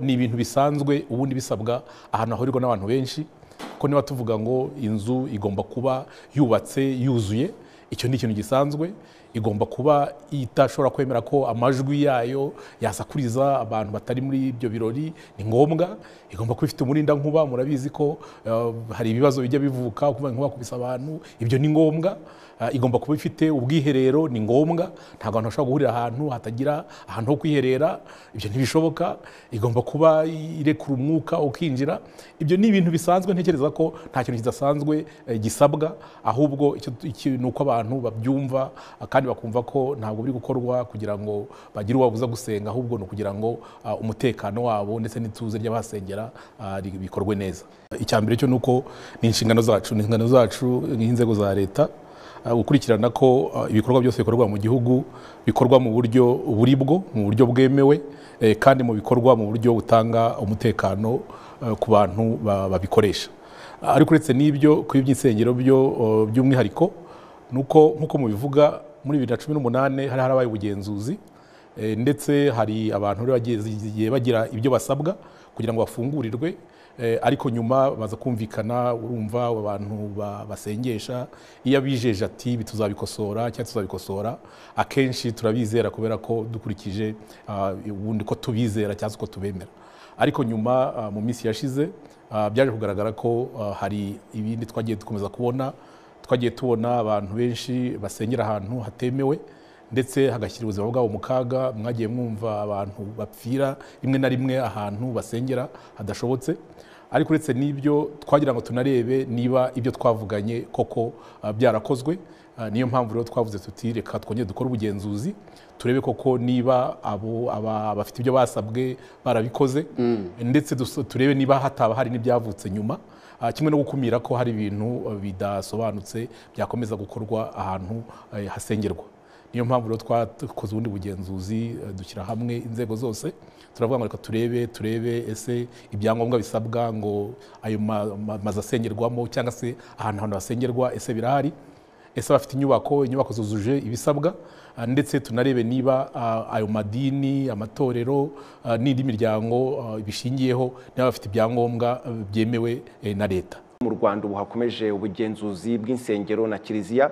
ni ibintu bisanzwe ubundi bisabwa ahantu hahurirwa n'abantu benshi ko niba tuvuga ngo inzu igomba kuba yubatse yuzuye icyo ni ikintu gisanzwe igomba kuba itashobora kwemera ko amajwi yayo yasakuriza abantu batari muri ibyo birori ni ngombwa igomba kuba ifite umurinda nkuba murabizi ko eh, hari ibibazo bijya bivuka kuba inkuba kubisa abantu ibyo ni ngombwa Eh, igomba kuba ifite ubwiherero ni ngombwa ntabwo abantu bashobora guhurira ahantu hatagira ahantu ho kwiherera ibyo ntibishoboka igomba kuba irekura umwuka ukinjira ibyo ni ibintu bisanzwe ntekereza ko nta kintu kidasanzwe eh, gisabwa ahubwo icyo- iki- ni uko abantu babyumva ah, kandi bakumva ko ntabwo biri gukorwa kugira ngo bagire uwabuza gusenga ahubwo ni ukugira ngo ah, umutekano wabo ndetse n'ituze ry'abahasengera ah, ri- bikorwe neza icya mbere cyo ni uko ni inshingano zacu ni inshingano zacu nk'inzego za leta Uh, gukurikirana ko uh, ibikorwa byose bikorwa mu gihugu bikorwa mu buryo buri bwo mu buryo bwemewe eh, kandi mu bikorwa mu buryo butanga umutekano uh, ku bantu ba- babikoresha Uh, ariko uretse n'ibyo ku by'insengero byo uh, by'umwihariko ni uko nk'uko mubivuga muri bibiri na cumi n'umunani hari harabaye ubugenzuzi Eh, ndetse hari abantu rero bagiye bagira ibyo basabwa kugira ngo bafungurirwe Eh, ariko nyuma baza kumvikana urumva abantu ba- basengesha iyo abijeje ati ibi tuzabikosora cyangwa tuzabikosora akenshi turabizera kubera ko dukurikije ah, ubundi ko tubizera cyangwa se uko tubemera ariko nyuma ah, mu minsi yashize ah, byaje kugaragara ko ah, hari ibindi twagiye dukomeza kubona twagiye tubona abantu benshi basengera ahantu hatemewe ndetse hagashyira ubuzima bwabo mu kaga mwagiye mwumva abantu bapfira rimwe na rimwe ahantu basengera hadashobotse ariko uretse n'ibyo twagira ngo tunarebe niba ibyo twavuganye koko ah, byarakozwe Ah, niyo mpamvu rero twavuze tuti reka twongere dukore ubugenzuzi turebe koko niba abo aba- bafite ibyo basabwe barabikoze ndetse dus- turebe niba hataba hari n'ibyavutse nyuma Ah, kimwe no gukumira ko hari ibintu ah, bidasobanutse byakomeza gukorwa ahantu eh, hasengerwa niyo mpamvu rero twakoze ubundi bugenzuzi eh, dushyira hamwe inzego zose turavuga ngo reka turebe turebe ese ibyangombwa bisabwa ngo ayo ma- ma- mazu asengerwamo cyangwa se ahantu ahantu hasengerwa ese birahari ese bafite inyubako inyubako zuzuje ibisabwa ah, ndetse tunarebe niba ah, ayo madini amatorero ah, n'indi miryango ah, bishingiyeho niba bafite ibyangombwa eh, byemewe eh, na leta mu rwanda ubu hakomeje ubugenzuzi bw'insengero na kiliziya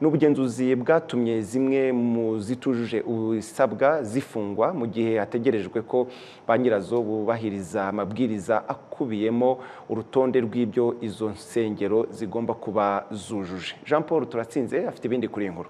ni ubugenzuzi bwatumye zimwe mu zitujuje ibisabwa zifungwa mu gihe hategerejwe ko ba nyirazo bubahiriza amabwiriza akubiyemo urutonde rw'ibyo izo nsengero zigomba kuba zujuje jean paul turatsinze afite ibindi kuri iyi nkuru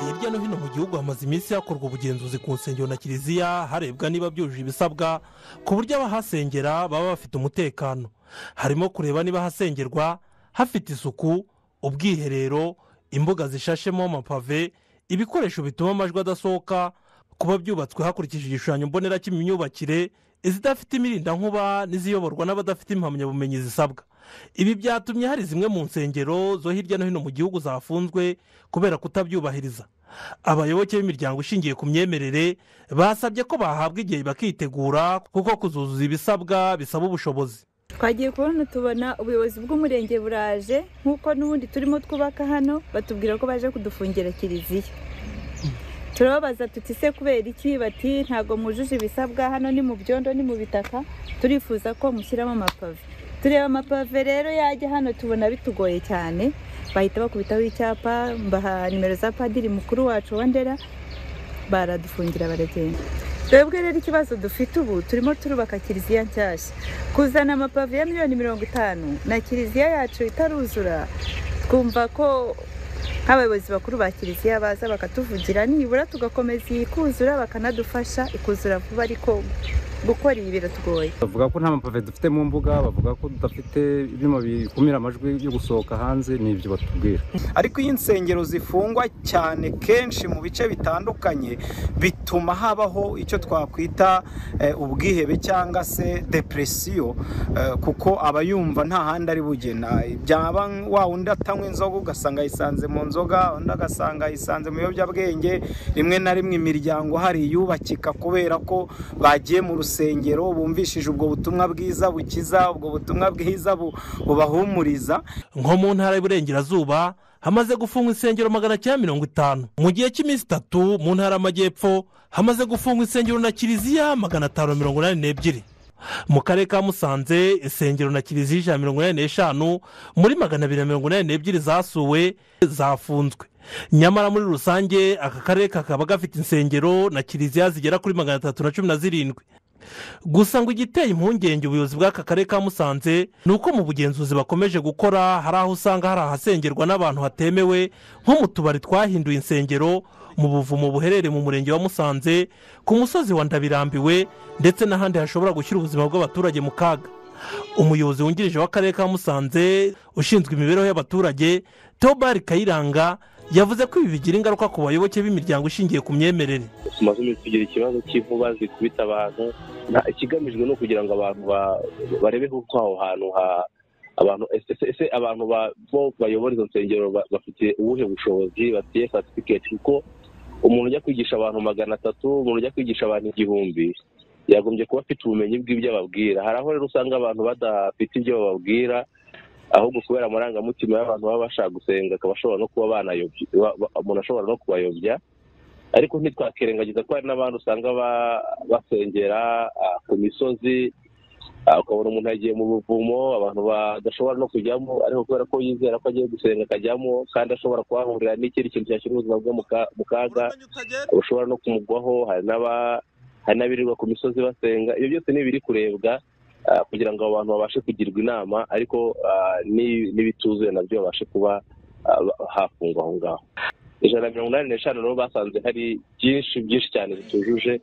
hirya no hino mu gihugu hamaze iminsi hakorwa ubugenzuzi ku nsengero na kiliziya harebwa niba byujuje ibisabwa ku buryo abahasengera baba bafite umutekano harimo kureba niba hasengerwa hafite isuku ubwiherero imbuga zishashemo amapave ibikoresho bituma amajwi adasohoka kuba byubatswe hakurikije igishushanyo mbonera cy'imyubakire izidafite imirindankuba n'iziyoborwa n'abadafite impamyabumenyi zisabwa ibi byatumye hari zimwe mu nsengero zo hirya no hino mu gihugu zafunzwe kubera kutabyubahiriza abayoboke b'imiryango ishingiye ku myemerere basabye ko bahabwa igihe bakitegura kuko kuzuzuza ibisabwa bisaba ubushobozi twagiye kubona tubona ubuyobozi bw'umurenge buraje nk'uko n'ubundi turimo twubaka hano batubwira ko baje kudufungira kiliziya turababaza tuti se kubera iki bati ntabwo mujuje ibisabwa hano ni mu byondo ni mu bitaka turifuza ko mushyiramo amapave tureba amapave rero yajya hano tubona bitugoye cyane bahita bakubitaho icyapa mbaha nimero za padiri mukuru wacu wandera baradufungira baragenda twebwe rero ikibazo dufite ubu turimo turubaka kiliziya nshyashya kuzana amapave ya miliyoni mirongo itanu na kiliziya yacu itaruzura twumva ko nk'abayobozi bakuru ba kiliziya baza bakatuvugira nibura tugakomeza iyi kuzura bakanadufasha ikuzura vuba ariko gukora ibi biratugoye bavuga ko nta mapave dufite mu mbuga bavuga ko tudafite ibyuma bikumira amajwi yo gusohoka hanze ni ibyo batubwira ariko iyo insengero zifungwa cyane kenshi mu bice bitandukanye bituma habaho icyo twakwita eh, ubwihebe cyangwa se depresiyo eh, kuko aba yumva nta handi ari bugena byaba wa wundi atanywa inzoga ugasanga yisanze mu nzu inzoga undi agasanga yisanze mu biyobyabwenge rimwe na rimwe imiryango hari iyubakika kubera ko bagiye mu rusengero bumvishije ubwo butumwa bwiza bukiza ubwo butumwa bwiza bu- bubahumuriza nko mu ntara y'uburengerazuba hamaze gufungwa insengero magana cyenda mirongo itanu mu gihe cy'iminsi itatu mu ntara y'amajyepfo hamaze gufungwa insengero na kiliziya magana atanu mirongo inani n'ebyiri mu karere ka musanze insengero na kiliziya ijana na mirongo inani n'eshanu muri magana abiri na mirongo inani n'ebyiri zasuwe zafunzwe nyamara muri rusange aka karere kakaba gafite insengero na kiliziya zigera kuri magana atatu na cumi na zirindwi gusa ngo igiteye impungenge ubuyobozi bw'aka karere ka musanze ni uko mu bugenzuzi bakomeje gukora hari aho usanga hari ahasengerwa n'abantu hatemewe nko mu tubari twahinduye insengero mu buvumo buherereye mu murenge wa musanze ku musozi wa ndabirambiwe ndetse n'ahandi hashobora gushyira ubuzima bw'abaturage mu kaga umuyobozi wungirije w'akarere ka musanze ushinzwe imibereho y'abaturage teobari kayiranga yavuze ko ibi bigira ingaruka ku bayoboke b'imiryango ishingiye ku myemerere tumaze iminsi tugira ikibazo cy'inkuba zikubita abantu Na- ikigamijwe ni ukugira ngo abantu ba- barebe uko aho hantu ha- abantu ese ese- ese abantu ba- bo bayobora izo nsengero ba- bafite ubuhe bushobozi bafite satifiketi kuko umuntu ujya kwigisha abantu magana atatu umuntu ujya kwigisha abantu igihumbi yagombye kuba afite ubumenyi bw'ibyo ababwira hari aho rero usanga abantu badafite ibyo bababwira ahubwo kubera amarangamutima y'abantu baba bashaka gusenga akaba ashobora no kuba banayobya ba- ba- umuntu ashobora no kubayobya ariko ntitwakirengagiza ko hari n'abandi usanga ba- basengera ah, ku misozi ah, ukabona umuntu yagiye mu buvumo abantu badashobora no kujyamo ariko kubera ko yizera ko agiye gusenga akajyamo kandi ashobora kuhahurira n'ikindi kintu cyashyira ubuzima bwe mu ka- mu kaga bushobora no kumugwaho hari n'aba- hari n'abirirwa ku misozi basenga ibyo byose ni ibiri kurebwa ah, kugira ngo abo bantu babashe kugirwa inama ariko ah, ni- n'ibituzuye nabyo babashe kuba ah, ba- hafungwa aho ngaho ijana na mirongo inani n'eshanu nabo basanze hari byinshi byinshi cyane bitujuje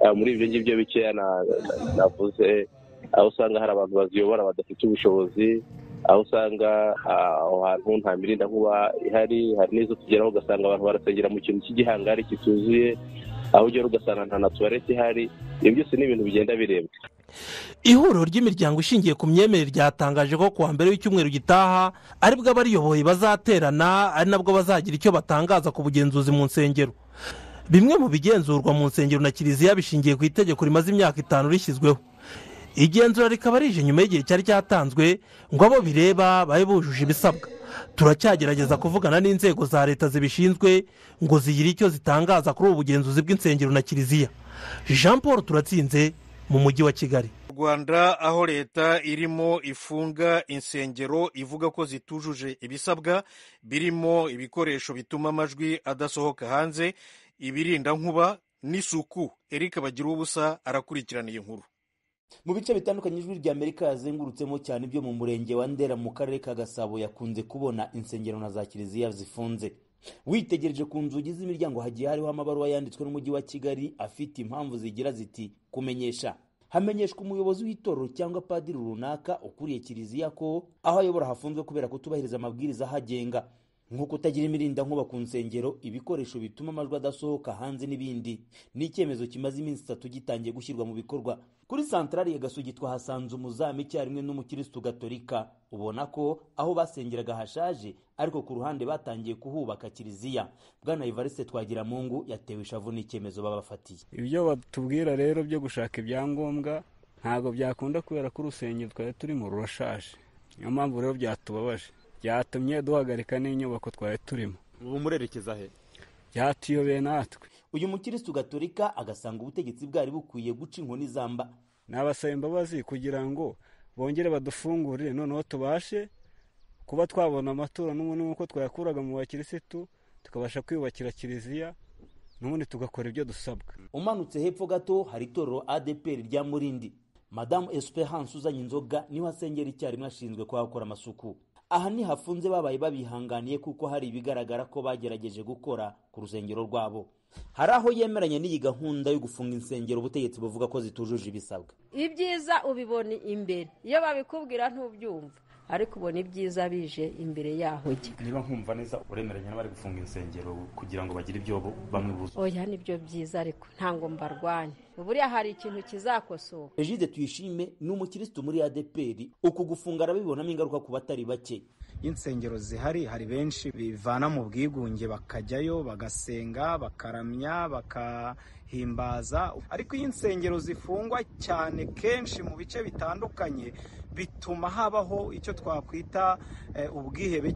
ah, muri ibyo ngibyo bikeya na- na- navuze aho usanga hari abantu baziyobora badafite ubushobozi aho usanga ah, aho hantu nta mirinda nkuba ihari hari n'izo tugeraho ugasanga abantu barasengera mu kintu cy'igihangari kituzuye aho ugera ugasanga nta na tuwarete ihari ibyo byose ni ibintu bigenda birebwa ihuriro ry'imiryango ishingiye ku myemerere ryatangaje ko kuwa mbere w'icyumweru gitaha aribwo abariyoboye bazaterana ari nabwo bazagira icyo batangaza ku bugenzuzi mu nsengero bimwe mu bigenzurwa mu nsengero na kiliziya bishingiye ku itegeko rimaze imyaka itanu rishyizweho igenzura rikaba rije nyuma y'igihe cyari cyatanzwe ngo abo bireba babe bujuje ibisabwa turacyagerageza kuvugana n'inzego za leta zibishinzwe ngo zigire icyo zitangaza kuri ubu bugenzuzi bw'insengero na kiliziya jean paul turatsinze mu mujyi wa kigali rwanda aho leta irimo ifunga insengero ivuga ko zitujuje ibisabwa birimo ibikoresho bituma amajwi adasohoka hanze ibirinda nkuba n'isuku erika bagira ubusa arakurikirana iyi nkuru mu bice bitandukanye ijwi rya amerika yazengurutsemo cyane ibyo mu murenge wa ndera mu karere ka gasabo yakunze kubona insengero na za kiliziya zifunze witegereje ku nzugi z'imiryango hagiye hariho amabaruwa yanditswe n'umujyi wa kigali afite impamvu zigira ziti kumenyesha hamenyeshwa umuyobozi w'itorero cyangwa padiri runaka ukuriye kiliziya ko aho ayobora hafunzwe kubera kutubahiriza amabwiriza ahagenga nko kutagira imirinda nkuba ku nsengero ibikoresho bituma amajwi adasohoka hanze n'ibindi ni icyemezo kimaze iminsi itatu gitangiye gushyirwa mu bikorwa kuri santarari ya gasugi twahasanze umuzamu icyarimwe n'umukirisitu gatolika ubona ko aho basengeraga hashaje ariko ku ruhande batangiye kuhubaka kiliziya bwana ivariste twagiramungu yatewe ishavu n'icyemezo babafatiye ibyo batubwira rero byo gushaka ibyangombwa ntabwo byakunda kubera ko urusengero twari turimo rurashaje niyo mpamvu rero byatubabaje byatumye duhagarika n'inyubako twari turimo ubu murerekeza he byatuyobeye natwe uyu mukirisitu gatolika agasanga ubutegetsi bwari bukwiye guca inkoni zamba nabasaba imbabazi kugira ngo bongere badufungurire noneho tubashe kuba twabona amaturo n'ubundi nk'uko twayakuraga mu bakirisitu tukabasha kwiyubakira kiliziya n'ubundi tugakora ibyo dusabwa umanutse hepfo gato hari itorero adeperi rya murindi madamu esperance uzanye inzoga niho asengera icyarimwe ashinzwe kuhakora amasuku aha ni hafunze babaye babihanganiye kuko hari ibigaragara ko bagerageje gukora ku rusengero rwabo hari aho yemeranya n'iyi gahunda yo gufunga insengero ubutegetsi buvuga ko zitujuje ibisabwa ibyiza ubibona imbere iyo babikubwira ntubyumva ariko ubona ibyiza bije imbere yaho jya niba nkumva neza uremeranya n'abari gufunga insengero kugira ngo bagire ibyo bo- bamwe buzuye oya nibyo byiza ariko ntabwo mbarwanya buriya hari ikintu kizakosoka egide tuyishime ni umukirisitu muri adeperi uku gufunga arabibonamo ingaruka ku batari bake y'insengero zihari hari benshi bivana mu bwigunge bakajyayo bagasenga bakaramya bakahimbaza ariko iyo insengero zifungwa cyane kenshi mu bice bitandukanye bituma habaho icyo twakwita eh, ubwihebe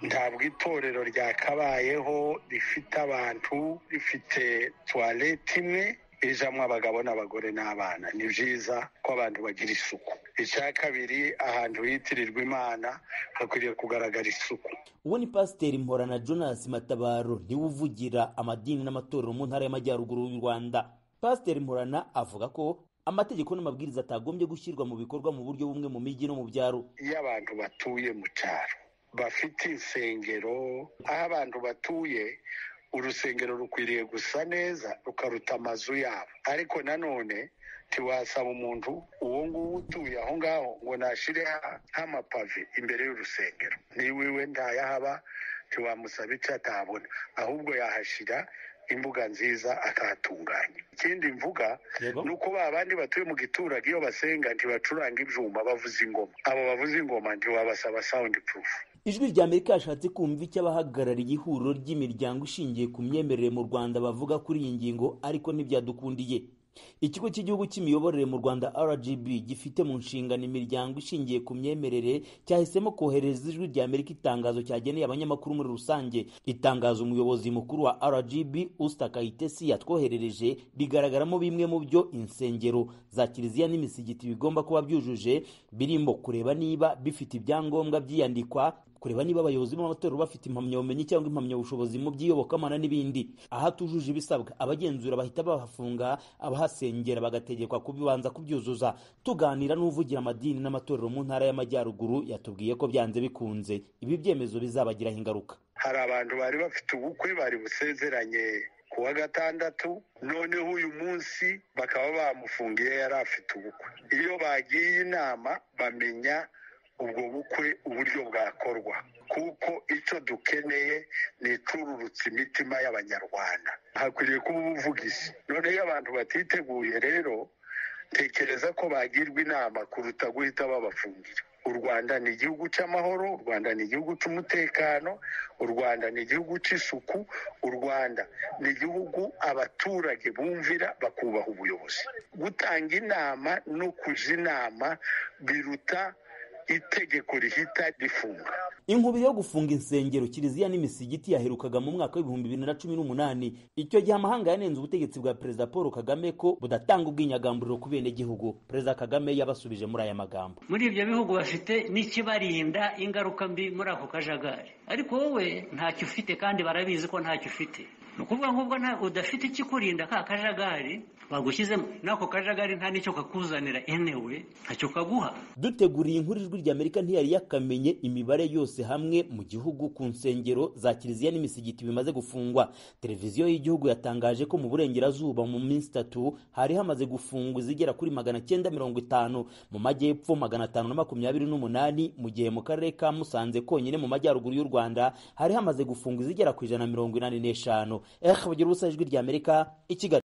ntabwo itorero ryakabayeho rifite abantu rifite tuwarete imwe ijamo abagabo n'abagore n'abana ni byiza ko abantu bagira isuku icya kabiri ahantu hitirirwa imana hakwiriye kugaragara isuku uwo ni pasiteri mporana jonas matabaro niwe uvugira amadini n'amatorero mu ntara y'amajyaruguru y'u rwanda pasiteri mporana avuga ko amategeko n'amabwiriza atagombye gushyirwa mu bikorwa mu buryo bumwe mu mijyi no mu byaro iyo abantu batuye mu cyaro bafite insengero aho abantu batuye urusengero rukwiriye gusa neza rukaruta amazu yabo ariko nanone ntiwasaba umuntu uwo nguwo utuye aho ngaho ngo nashire nk'amapave imbere y'urusengero niba iwe ntayahaba ntiwamusaba icyo atabona ahubwo yahashyira imbuga nziza akahatunganya ikindi mvuga ni uko ba bandi batuye mu giturage iyo basenga ntibacuranga ibyuma bavuza ingoma abo bavuza ingoma ntiwabasaba sawundi purufu ijwi rya amerika yashatse kumva icyo abahagarariye ihuriro ry'imiryango ishingiye ku myemerere mu rwanda bavuga kuri iyi ngingo ariko ntibyadukundiye ikigo cy'igihugu cy'imiyoborere mu rwanda rgb gifite mu nshingano imiryango ishingiye ku myemerere cyahisemo kohereza ijwi rya amerika itangazo cyageneye abanyamakuru muri rusange itangazo umuyobozi mukuru wa rgb ustakayitesi yatwoherereje rigaragaramo bimwe mu byo insengero za kiliziya n'imisigiti bigomba kuba byujuje birimo kureba niba bifite ibyangombwa by'iyandikwa kureba niba abayobozi b'amatorero bafite impamyabumenyi cyangwa impamyabushobozi mu by'iyobokamana n'ibindi aha tujuje ibisabwa abagenzura bahita bahafunga abahasengera bagategekwa kubibanza kubyuzuza tuganira n'uvugira amadini n'amatorero mu ntara y'amajyaruguru yatubwiye ko byanze bikunze ibi byemezo bizabagiraho ingaruka hari abantu bari bafite ubukwe bari busezeranye ku wa gatandatu noneho uyu munsi bakaba bamufungiye yari afite ubukwe iyo bagiye inama bamenya ubwo bukwe uburyo bwakorwa kuko icyo dukeneye ni icururutsa imitima y'abanyarwanda hakwiriye kuba ubuvugizi none iyo abantu batiteguye rero tekereza ko bagirwa inama kuruta guhita babafungira u rwanda ni igihugu cy'amahoro u rwanda ni igihugu cy'umutekano u rwanda ni igihugu cy'isuku u rwanda ni igihugu abaturage bumvira bakubaha ubuyobozi gutanga inama no kujya inama biruta itegeko rihita rifunga inkubiri yo gufunga insengero kiliziya n'imisigiti yaherukaga mu mwaka w'ibihumbi bibiri na cumi n'umunani icyo gihe amahanga yanenze ubutegetsi bwa perezida paul kagame ko budatanga ubwinyagamburiro ku benegihugu perezida kagame yabasubije muri aya magambo muri ibyo bihugu bafite n'ikibarinda ingaruka mbi muri ako kajagari ariko wowe ntacyo ufite kandi barabizi ko ntacyo ufite ni ukuvuga ngo ubwo udafite ikikurinda ka kajagari bagushyizemo n'ako kajagari nta n'icyo kakuzanira enewe ntacyo kaguha duteguriye inkuru ijwi rya amerika ntiyari yakamenye imibare yose hamwe mu gihugu ku nsengero za kiliziya n'imisigiti bimaze gufungwa televiziyo y'igihugu yatangaje ko mu burengerazuba mu minsi itatu hari hamaze gufungwa izigera kuri magana cyenda mirongo itanu mu majyepfo magana atanu na makumyabiri n'umunani mu gihe mu karere ka musanze konyine mu majyaruguru y'u rwanda hari hamaze gufungwa izigera ku ijana na mirongo inani n'eshanu ehe bagira ubusa ijwi rya amerika i kigali